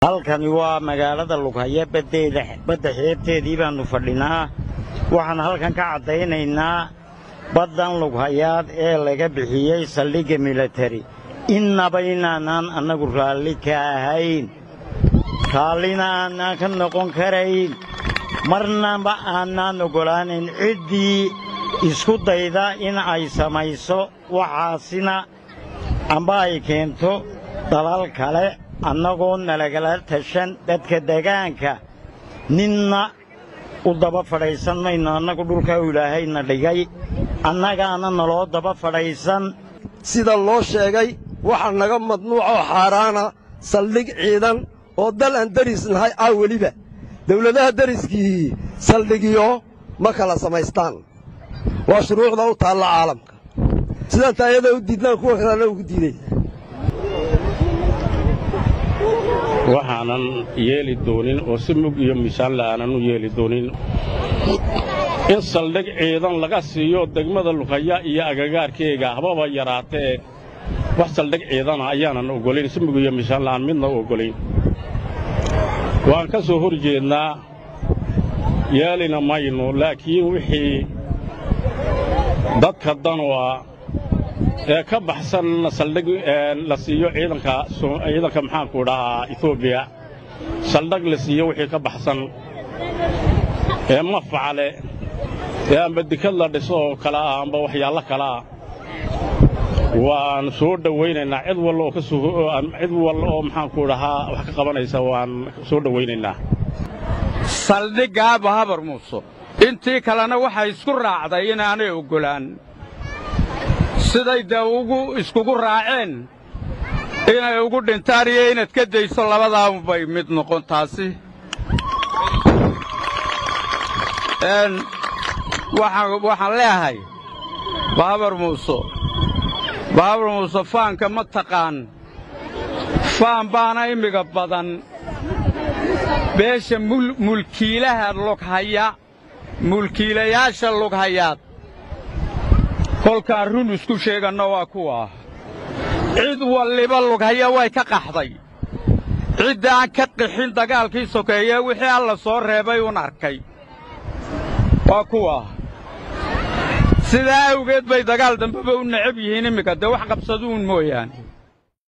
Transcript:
halkani waa magaalada lughaya baddeeda badda xeebteedii baannu fadhinaa waxaan halkan ka caddaynaynaa baddan lughayaad ee laga bixiyey saldhigga milatari innaba inaanaan annagu raalli ka ahayn raallina aanaan ka noqon karayn marnaba aanaan oggolaanayn ciddii isku dayda in ay samayso waxaasina amba ay keento dalal kale annagoo nalagala tashan dadka degaanka ninna u daba fadhaysan mayno annagu dhulkaa u ilaahayna dhigay annagaana naloo daba fadhaysan sida loo sheegay waxaa naga madnuucoo xaaraana saldhig ciidan oo dal aan deris nahay ah weliba dawladaha deriskii saldhigyo ma kala samaystaan waa shuruucda u taalla caalamka sidaan taayada u diidnaan kuwa kalena ugu diiday waxaanan yeeli doonin oo si mug iyo miisaanle aanan u yeeli doonin in saldhig ciidan laga siiyo degmada lughaya iyo agagaarkeega hababa yaraatee wax saldhig ciidana ayaanan oggolayn si mug iyo miisaanle aan midna u oggolayn waan ka soo hor jeednaa yeelina maynu laakiin wixii dadka danua ee ka baxsan saldhig la siiyo ciidanka ciidanka maxaanku dhahaa etoobiya saldhig la siiyo wixii ka baxsan ee mafacale ee amba dikad la dhiso oo kale ah amba waxyaallo kale ah waan soo dhowaynaynaa cid walla oo ka cid walla oo maxaanku dhahaa wax ka qabanaysa waan soo dhowaynaynaa saldhiggaaba habar muuso intii kalena waxay isku raacday inaanay oggolaan siday dee ugu iskugu raaceen inay ugu dhintaan iyo inaad ka dayso labadaanbay mid noqon taasi waxaan leeyahay baabar muuse baabar muuse faanka ma taqaan faan baana imiga badan beesha mulkiilaha lughaya mulkiilayaasha lughayaad kolkaan run isku sheeganno waa kuwa cid walliba lughaya way ka qaxday cidda aan ka qixin dagaalkii sokeeye wixii alla soo reebay uun arkay waa kuwa sidaa awgeed bay dagaal dambeba u necab yihiin imminka dee wax qabsaduun mooyaane